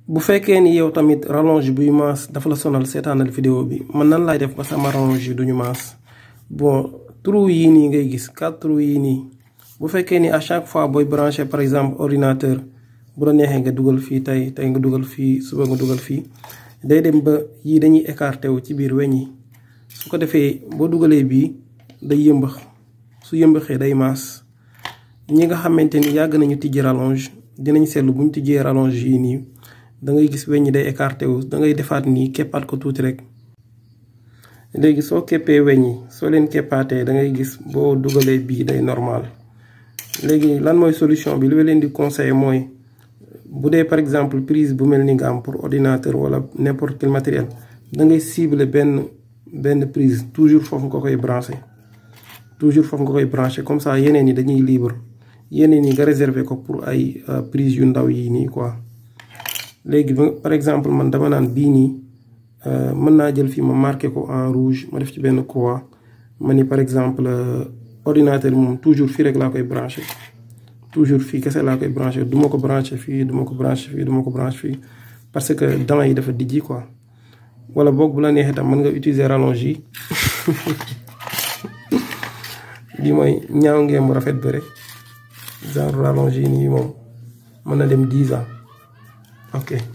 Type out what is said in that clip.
bu fekkee ni yow tamit rallonge buy maas dafa la sonal seetaanal vidéo bi man nan laay def ba sama rallonge yi duñu maas bon trou yii nii ngay gis quatre trous yii nii bu fekkee ni à chaque fois booy branché par exemple ordinateur bu la neexee nga dugal fii tey tey nga dugal fii suba nga dugal fii day dem ba yii dañuy écarté wu ci biir weñ yi su ko defee boo dugalee bii day yëmbax su yëmbaxee day maas ñi nga xamante ni yàgg nañu tijji rallonge dinañ seetlu bu ñu tijjee rallonge yii nii da ngay gis weñ ñi day écarté wu da ngay defaat nii keppaat ko tuuti rek léegi soo keppee weñ yi soo leen keppaatee da ngay gis boo dugalee bii day normal léegi lan mooy solution bi li ma leen di conseiller mooy bu dee par exemple prise bu mel ni nga am pour ordinateur wala n'importe quel matériel da ngay cibler benn benn prise toujours foofu nga koy branché toujours foofu nga koy branché comme ça yeneen yi dañuy libre yeneen yi nga réserver ko pour ay prise yu ndaw yi nii quoi léegi par exemple man dama naan bii nii mën naa jël fii ma marqué ko en rouge ma def ci benn croix ma ni par exemple ordinateur moom toujours fii rek laa koy branché toujours fii kese laa koy branché du ma ko branché fii du ma ko branché fii du ma ko branché fii parce que dents yi dafa dijji quoi wala boog bu la neexee tam mën nga utiliser rallonge yi lii mooy ñaaw ngeen mu rafet ba rek genre rallonge yi nii moom mën na dem 10 ans ok